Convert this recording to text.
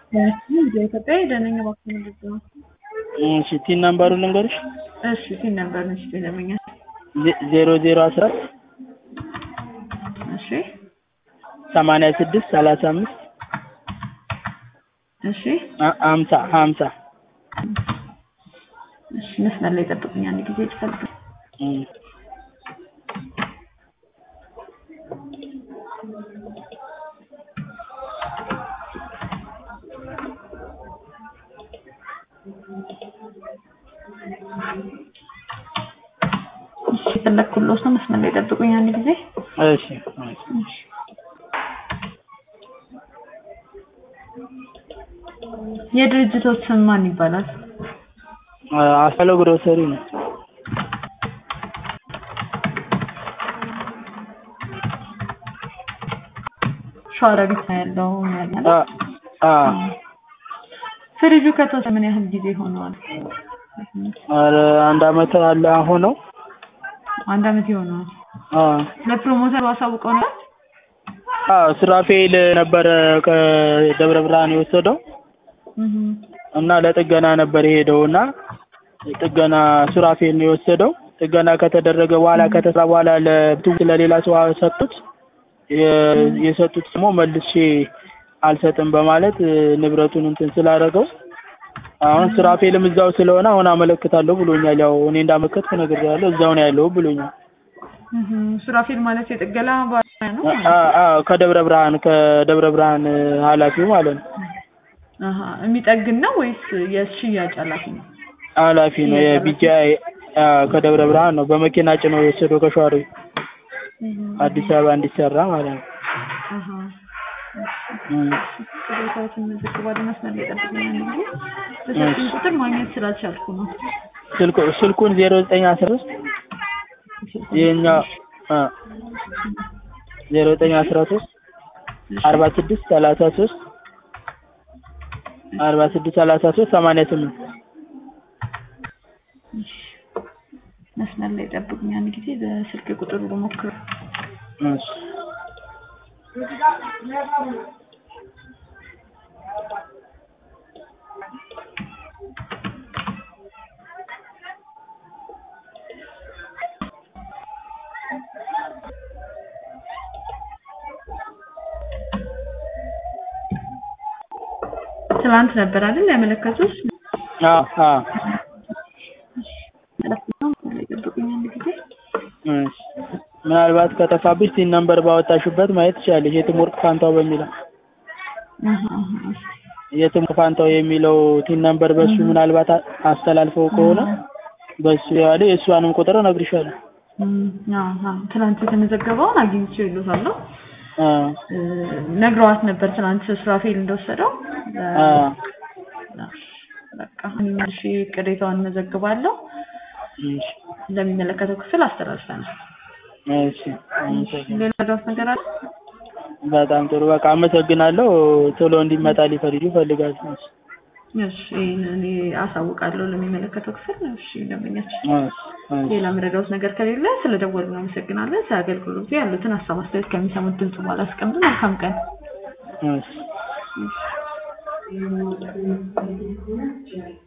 ኢትዮጵያ ደነኛ ባክ ምንድን ነው? እሺ ቲን ነምበሩን ልንገርሽ እሺ ቲን ነበር ነች ደመኛ ዜሮ ዜሮ አስራ እሺ ሰማንያ ስድስት ሰላሳ አምስት እሺ ሀምሳ ሀምሳ እሺ መስመር ላይ ጠብቁኝ አንድ ጊዜ ይፈልግ እሺ ፈለግኩሎት ነው መስመር ላይ ጠብቁኝ አንድ ጊዜ እሺ የድርጅቶች ስም ማን ይባላል? አስፋለው ግሮሰሪ ነው። ሸዋሮቢት ነው ያለው ያለው አ አ ፍሪጁ ከተወሰነ ምን ያህል ጊዜ ሆነዋል? ኧረ አንድ አመት አለ አሁን ነው። አንድ አመት ይሆነዋል። አ ለፕሮሞተሩ አሳውቀው ነው? አ ሱራፌል ነበረ ከደብረ ብርሃን የወሰደው እህ እና ለጥገና ነበር የሄደው እና ጥገና ሱራፌል ነው የወሰደው። ጥገና ከተደረገ በኋላ ከተሰራ በኋላ ለብቱ ለሌላ ሰው ሰጡት። የ- የሰጡት ደግሞ መልሼ አልሰጥም በማለት ንብረቱን እንትን ስላደረገው አሁን ሱራፌልም እዛው ስለሆነ አሁን አመለክታለሁ ብሎኛል። ያው እኔ እንዳመለከትኩ ነግሬዋለሁ። እዛው ነው ያለው ብሎኛል። እህ ሱራፌል ማለት የጥገላ ባለሙያ ነው? አ አ ከደብረ ብርሃን ከደብረ ብርሃን ኃላፊው ማለት ነው። አሃ የሚጠግን ነው ወይስ የሽያጭ ኃላፊ ነው? ኃላፊ ነው የቢጂአይ ከደብረ ብርሃን ነው በመኪና ጭነው የወሰደው ከሸዋሮቢት አዲስ አበባ እንዲሰራ ማለት ነው። አሃ እም። ቅሬታዎችን መዘግባለሁ። መስመር ላይ ጠብቁኝ አንድ ጊዜ በሰጡኝ ቁጥር ማግኘት ስላልቻልኩ ነው። ስልኩ ስልኩን ዜሮ ዘጠኝ አስራ ሶስት ይኸኛው አ ዜሮ ዘጠኝ አስራ ሶስት አርባ ስድስት ሰላሳ ሶስት አርባ ስድስት ሰላሳ ሶስት ሰማንያ ስምንት መስመር ላይ ጠብቁኝ አንድ ጊዜ በስልክ ቁጥሩ ልሞክር። እሺ ትላንት ነበር አይደል ያመለከቱት? አ አ መስመር ላይ ጠብቁኝ አንድ ጊዜ እሺ ምናልባት ከጠፋብሽ ቲን ነምበር ባወጣሽበት ማየት ትችላለሽ። የትም ወርቅ ፋንታው በሚለው አሃ አሃ የትም ፋንታው የሚለው ቲን ነምበር በሱ ምናልባት አ- አስተላልፈው ከሆነ በሱ ያለ የእሷንም ቁጥር እነግርሻለሁ። እም፣ አሃ ትላንት የተመዘገበውን አግኝቼ ይሉታለሁ። አ ነግረዋት ነበር ትናንት ሱራፌል እንደወሰደው። አ በቃ እኔም እሺ ቅሬታውን መዘግባለሁ። እሺ ለሚመለከተው ክፍል አስተላልፈናል። እሺ አመሰግናለሁ። ሌላ ዳውት ነገር አለ? በጣም ጥሩ በቃ አመሰግናለሁ። ቶሎ እንዲመጣ ሊፈልጉ ይፈልጋሉ። እሺ ይሄን እኔ አሳውቃለሁ ለሚመለከተው ክፍል። እሺ ደንበኛችን እሺ እሺ ሌላ መረዳት ነገር ከሌለ ስለደወሉ አመሰግናለን። ስለ አገልግሎቱ ያሉትን ሀሳብ አስተያየት ከሚሰሙት ድምጽ በኋላ አስቀምጡ። መልካም ቀን። እሺ